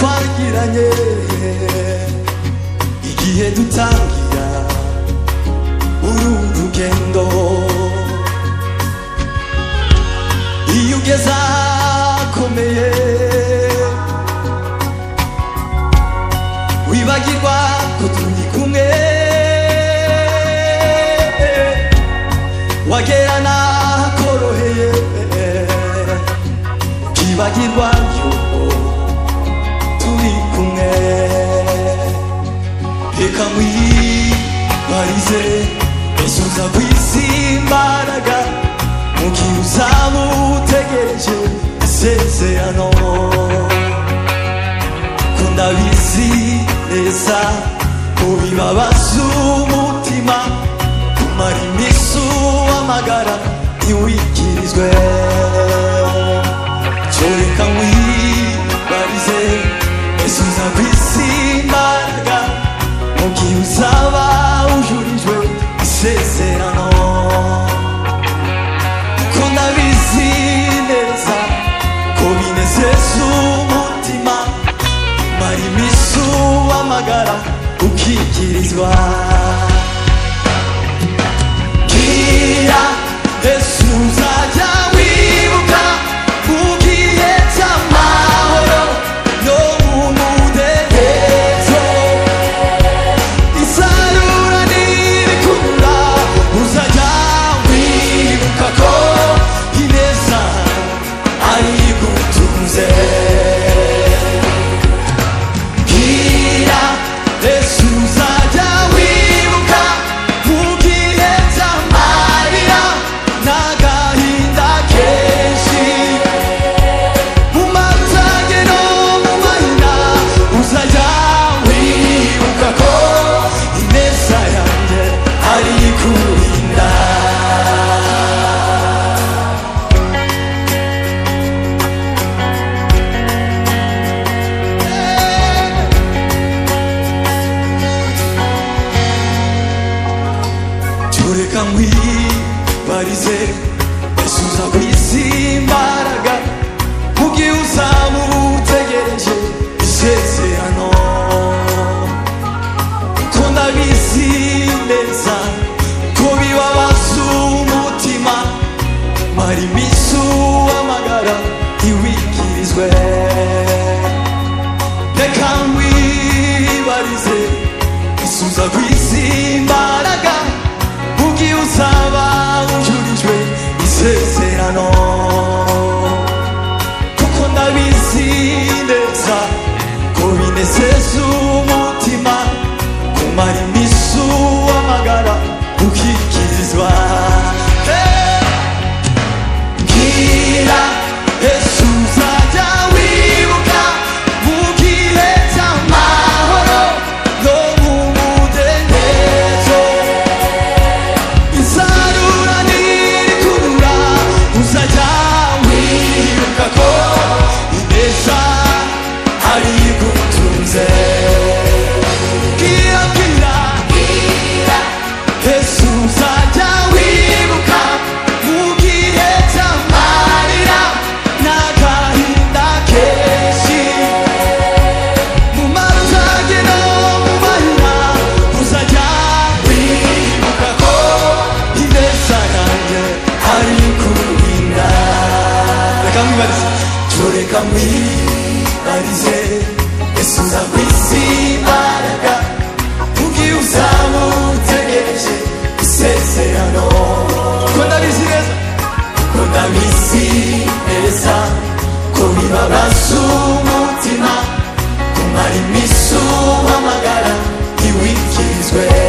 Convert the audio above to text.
duteganye igihe dutangira urumva urugendo iyo ugeze ahakomeye wibagirwa ko turi kumwe wagera n'ahakoroheye ukibagirwa yuko turi kumwe reka mwibarize ese uza ku isi imbaraga mu gihe uzaba utegereje isezerano ko ndabizi neza mu bibabaza umutima kumara iminsi uhamagara ntiwikirizwe cyoreka mwibarize ese uza ku isi imbaraga mu gihe uzaba ujurijwe isezerano ko ndabizi neza ko binezeza umutima mara iminsi uhamagara ukikirizwa bwira yesu uzajya wibuka ugiye cy'amahoro yo mu mudendezo isarura nirikurura uzajya wibuka ko ineza ayigutunze bwira yesu uzajya wibuka ugihe cy'amarira n'agahinda kenshi mu matage no mu mahina uzajya wibuka ko ineza yanjye ari kurinda tureka nkwibarize asuza ku isi imbaraga mu gihe uzaba utegereje isezerano ko ndabizi neza ko bibabaza umutima mara iminsi uhamagara ntiwikirizwe reka nkwibarize isubiza ku isi imbaraga mu gihe uzaba ujurijwe isezerano kuko ndabizi neza ko binezeza umutima kumara iminsi uhamagara ukikirizwa Hey! bwira yesu uzajya wibuka mu gihe cy'amahoro no mu mudendezo isarura nirikurura uzajya wibuka ko ineza ari gutunze bwira bwira yesu uzajya wibuka mu gihe cy'amarira n'agahinda kenshi mu matage no mu mahina uzajya wibuka ko ineza yanjye ari kurinda reka mwibarize tureka mwibarize ese uza ku isi imbaraga ubwiye uzaba utegereje isezerano ko ndabizi neza ko ndabizi neza ko bibabaza umutima kumara iminsi uhamagara ntiwikirizwe